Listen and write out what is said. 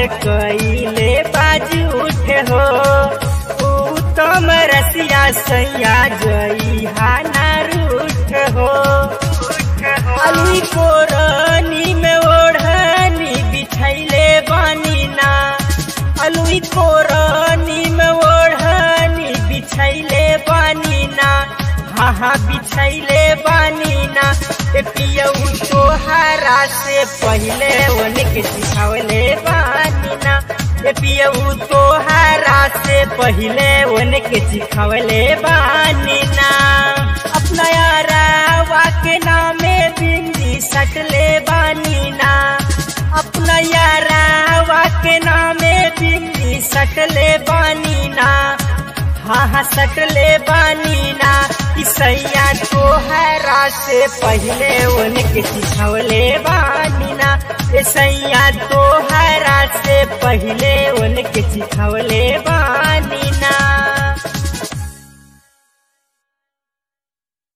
हमर कइले बाजू उठे हो उत्तम रसिया सैया जई हाना रूठ हो अली कोरनी में ओढ़नी बिछैले बानी ना अलुई कोरनी में ओढ़नी बिछैले बानी ना हाँ हाँ बिछैले बानी ना ए पियऊ तोहरा से पहले उनके सिखावले बानी ना ए पियऊ तोहरा से पहले उनके सिखावले बानी ना अपना यारावा के नामे बिंदी सटले बानी ना अपना यारावा के नामे बिंदी सटले बानी ना हाँ हाँ सटले बानी ना ईसैया तोहरा से पहले उनके सिखवले बानी ना ईसैया तोहरा से पहले उनके सिखवले बानी